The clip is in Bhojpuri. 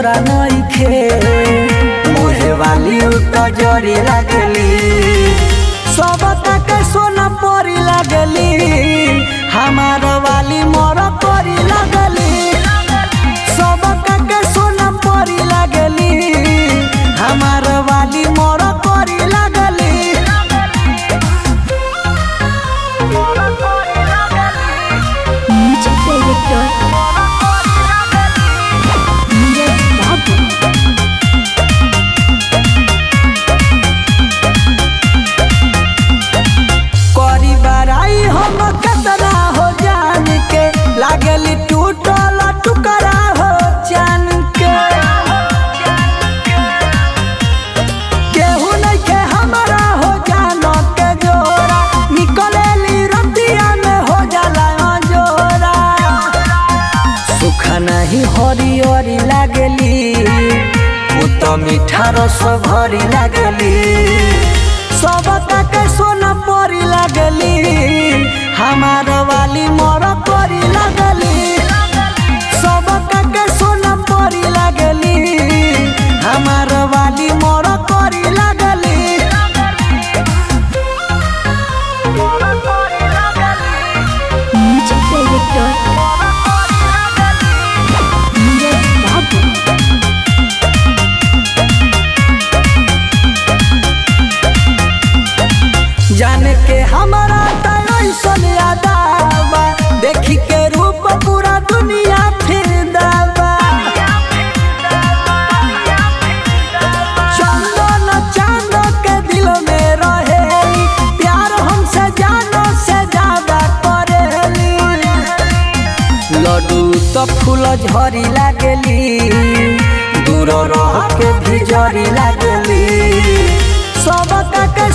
जोरा नइखे मोहे वाली उत जरी लागली सब के सोना परी लागली हमार वाली मोर करी लागली सब के सोना परी लागली हमार वाली मोर करी लागली म्यूजिक डायरेक्टर नीरज बाबू करी बराई हम कतरा हो जान के लागली टूटल टुकड़ा हो जान के केहू नहीं के हमारा हो जान के जोरा निकलेली रतिया में हो जाला जोरा सुख नहीं हरी हरी लागली उ तो मीठा रस भरी लागली सब के सोना परी लागली हमार वाली मोर करी लागली सब के सोना परी लागली हमार वाली मोर करी लागली म्यूजिक डायरेक्टर नीरज बाबू जान के हमारा तैसन यादावा देखी के रूप पूरा दुनिया फिर दावा चंदन चांद के दिल में रहे प्यार हमसे जानो से ज्यादा करेली लड्डू तो फूल झरी लागली दूर रह के भी जरी लागली सब के